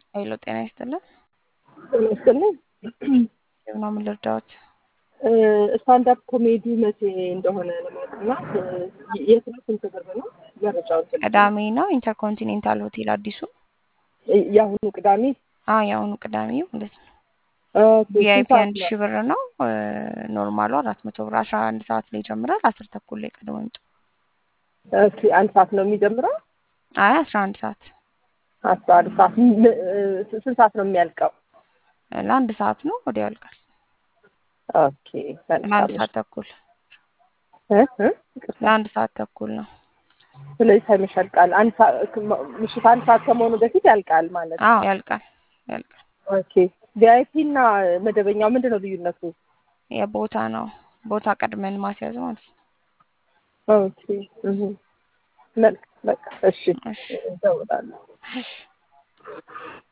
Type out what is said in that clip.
ኃይሎ ጤና ይስጥልን። ጤና ይስጥልኝ። የምና ምን ልርዳዎት? ስታንዳፕ ኮሜዲ መቼ እንደሆነ ለማወቅና የት ነው? ስንት ብር ነው? መረጃውን ስልክ ቅዳሜ ነው ኢንተርኮንቲኔንታል ሆቴል አዲሱ። የአሁኑ ቅዳሜ አዎ የአሁኑ ቅዳሜ ማለት ነው። ኦኬ፣ ስንት ቪአይፒ ሰዓት አንድ ነው? ሺህ ብር ነው። ኖርማሉ አራት መቶ ብር አስራ አንድ ሰዓት ላይ ይጀምራል። አስር ተኩል ላይ ቀድሞ ይምጡ። ኦኬ፣ አንድ ሰዓት ነው የሚጀምረው? አይ አስራ አንድ ሰዓት አስራ አንድ ሰዓት ም- ስንት ሰዓት ነው የሚያልቀው? ለአንድ ሰዓት ነው ወዲያው ያልቃል። ኦኬ፣ ለአንድ መልካም ሰዓት ተኩል እ እ ይቅርታ። ለአንድ ሰዓት ተኩል ነው። ስለዚህ ሳይመሽ ያልቃል። አንድ ሰዓት ምሽት አንድ ሰዓት ከመሆኑ በፊት ያልቃል ማለት ነው። አዎ ያልቃል ያልቃል። ኦኬ፣ ቪአይፒ እና መደበኛው ምንድን ነው ልዩነቱ? የቦታ ነው ቦታ ቀድመን ማስያዝ ማለት ነው። ኦኬ፣ እህ መልክ በቃ እሺ፣ እሺ እደውላለሁ። እሺ